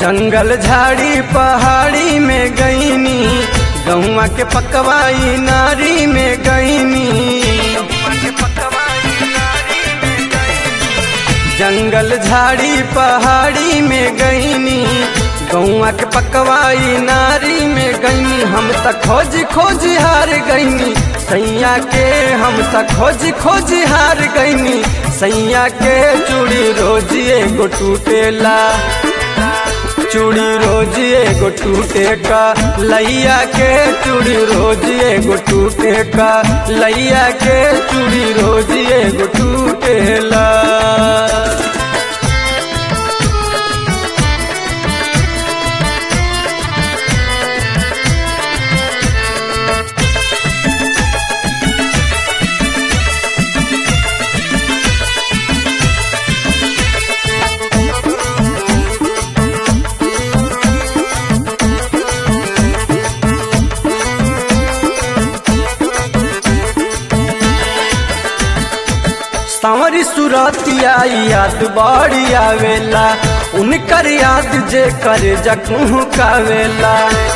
जंगल झाड़ी पहाड़ी में गईनी गौवा के पकवाई नारी में गईनी जंगल झाड़ी पहाड़ी में गईनी गौवा के पकवाई नारी में गईनी हम तक खोज खोज हार गईनी सैया के हम तक खोज खोज हार गईनी सैया के चूड़ी रोज एगो टूटेला चूड़ी रोज एगो टूटे का लैया के चूड़ी रोज एगो टूटे का लैया के चूड़ी रोज एगो टूटेला सांवरी सुरतिया याद बड़ी आवेला उनकर याद जे कर जखू कावेला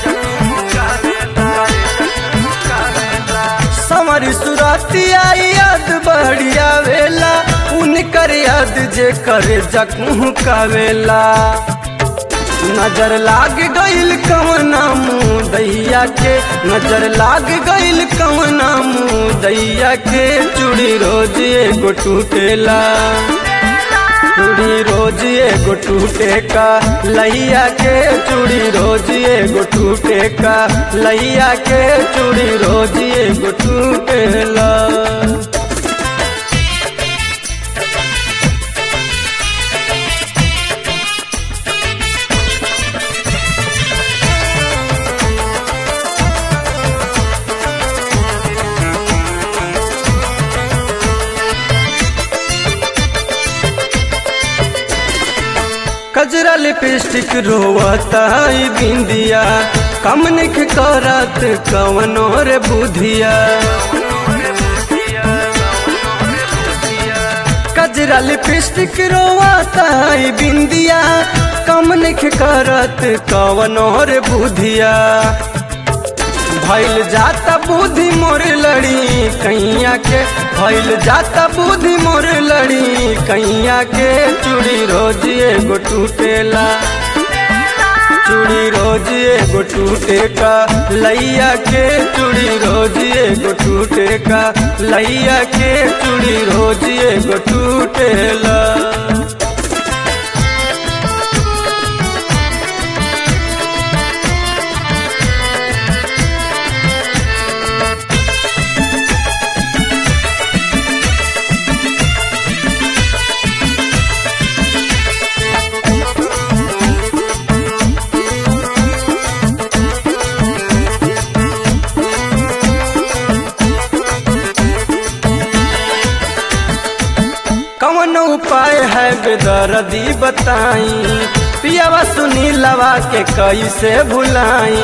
सांवरी सुरतिया याद बड़ी आवेला उनकर याद जे कर जखू कावेला नजर लाग गईल कवना मुँह दैया के नजर लाग गईल कवना मुँह दैया के चूड़ी रोज एगो टूटेला चूड़ी रोज एगो टूटे का लैया के चूड़ी रोज एगो टूटे का लैया के चूड़ी रोज एगो टूटेला कजरा लिपस्टिक रोवता ई बिंदिया कमनिक करत कवनो रे बुधिया कजरा लिपस्टिक रोवता ई बिंदिया कमनिक करत कवनो रे बुधिया भैल जाता बुद्धि मोर लड़ी कैया के भैल जाता बुद्धि मोर लड़ी कैया के चूड़ी रोज एगो टूटेला चूड़ी रोज एगो टूटे का लैया के चूड़ी रोज एगो टूटे का लैया के चूड़ी रोज एगो टूटेला कौन उपाय है बेदर्दी बताई पियावा सुनी लवा के कैसे भुलाई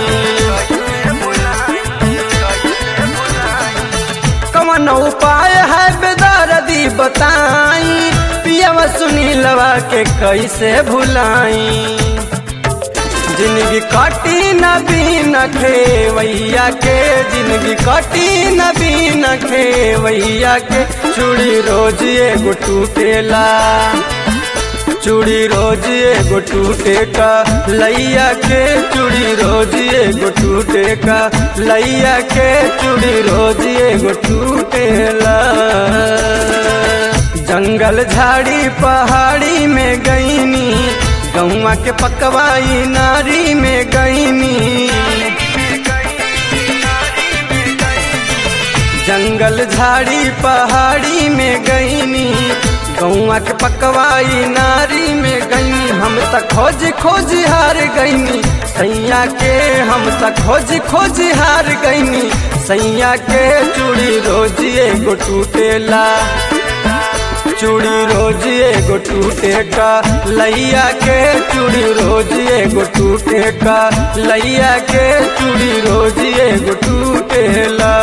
कौन उपाय है बेदर्दी बताई पियावा सुनी लवा के कैसे भुलाई जिंदगी कटी न बीन खेवैया के जिंदगी कटी न बीन खेवैया के चूड़ी रोज एगो टूटेला चूड़ी रोज एगो टूटे का लैया के चूड़ी रोज एगो टूटे का लैया के चूड़ी रोज एगो टूटेला जंगल झाड़ी पहाड़ी में गईनी गौवा के पकवाई नारी में गईनी जंगल झाड़ी पहाड़ी में गईनी गौवा के पकवाई नारी में गईनी हम तक खोज खोज हार गईनी सैया के हम तक खोज खोज हार गईनी सैया के चूड़ी रोज एगो टूटेला चूड़ी रोज एगो टूटे का लैया के चूड़ी रोज एगो टूटे का लैया के चूड़ी रोज एगो टूटेला